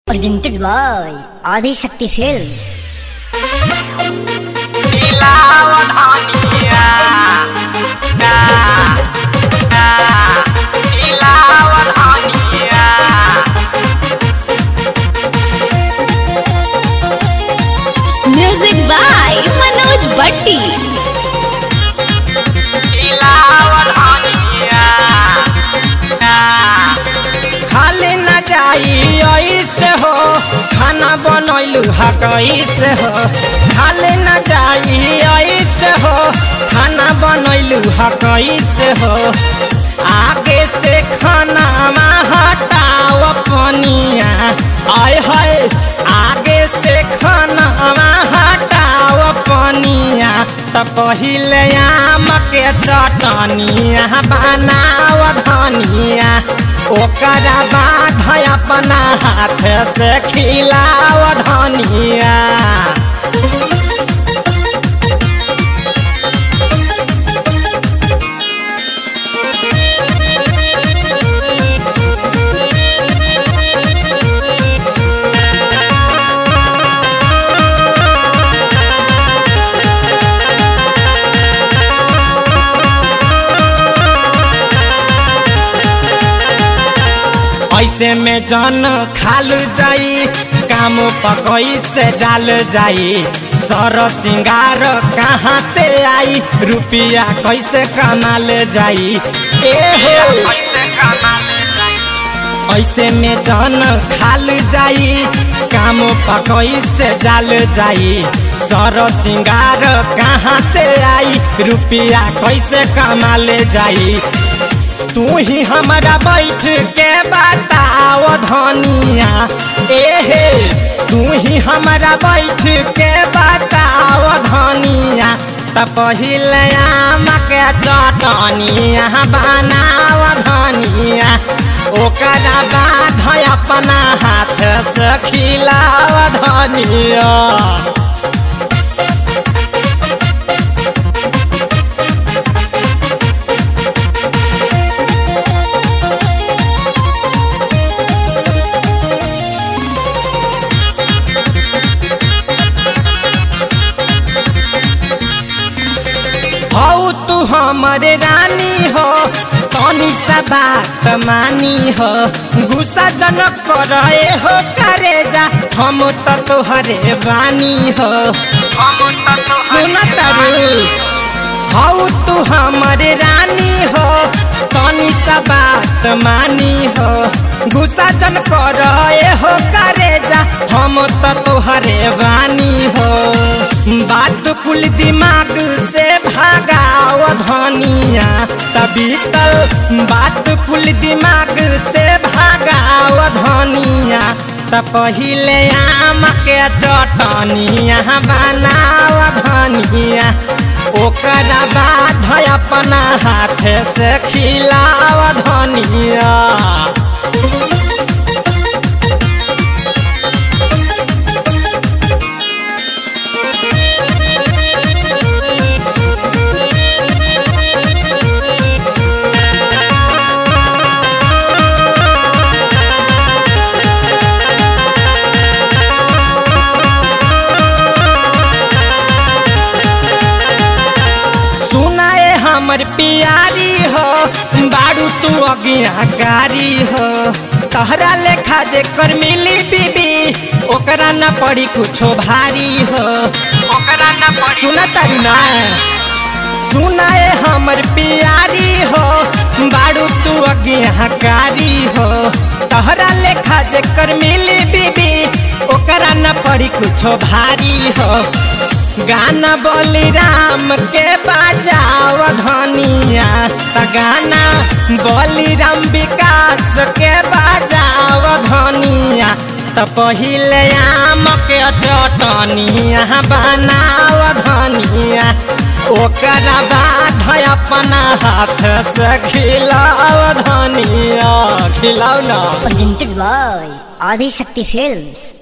Presented by Adi Shakti Films. इलावधानिया ना ना इलावधानिया music by Manoj भट्टी इलावधानिया ना खाली न जाई ऐसे हो खाना बनैलू हा कैसे हो खाली न जाई ऐसे हो खाना बनैलू हा कैसे हो आगे से खाना हटाओ पनिया आय है आगे से खाना हटाओ पनिया त पहिले आम के चटनिया बनाओ धनिया ओकरा बाद अपना हाथ से खिलाओ धनिया ऐसे में जन खाल जाई काम पकई से जाल जाई सर सिंगार कहाँ से आई रुपया कैसे कमाल जाई ए हो कैसे कमाल जाई ऐसे में जन खाल जाई काम पकई से जाल जाई सर सिंगार कहाँ से आई रुपया कैसे कमाल जाई तू ही हमारा बैठ के बताओ धनिया एहे तू ही हमारा बैठ के बताओ धनिया त पहिले आम के चटनिया बनाओ धनिया ओकरा बाद अपना हाथ से खिलाओ धनिया हौ तू हमरे रानी हो तनी सा बात मानी हो गुस्सा जनक करे हो करे जा हम त तोहरे बानी हो हम त सुन तारू हौ तू हमरे रानी हो तनी सा बात मानी हो गुस्सा जन करे हो करे जा हम त तोहरे बानी हो बात कुल दिमाग से भागाओ धनिया तभी तल बात कुल दिमाग से भागाओ धनिया त पहिले आम के चटनिया बनाओ धनिया ओकरा बाद अपना हाथ से खिलाओ धनिया सुनाए हमर प्यारी हो बारू तू अज्ञाकारी हो तहरा लेखा जे कर मिली बीबी ओकरा न पड़ी कुछो भारी हो ओकरा न पड़ी सुना तारी ना सुनाए हमर प्यारी हो बारू तू अज्ञाकारी हो तहरा लेखा जे कर मिली बीबी ओकरा न पड़ी कुछो भारी हो गाना बोली राम के बजाओ धनिया त गाना बोली राम विकास के बजाओ धनिया त पहिले आम के चटनिया बनाओ धनिया ओकरा बाद अपना हाथ से खिलाओ धनिया खिलाओ ना Presented by Adi Shakti Films.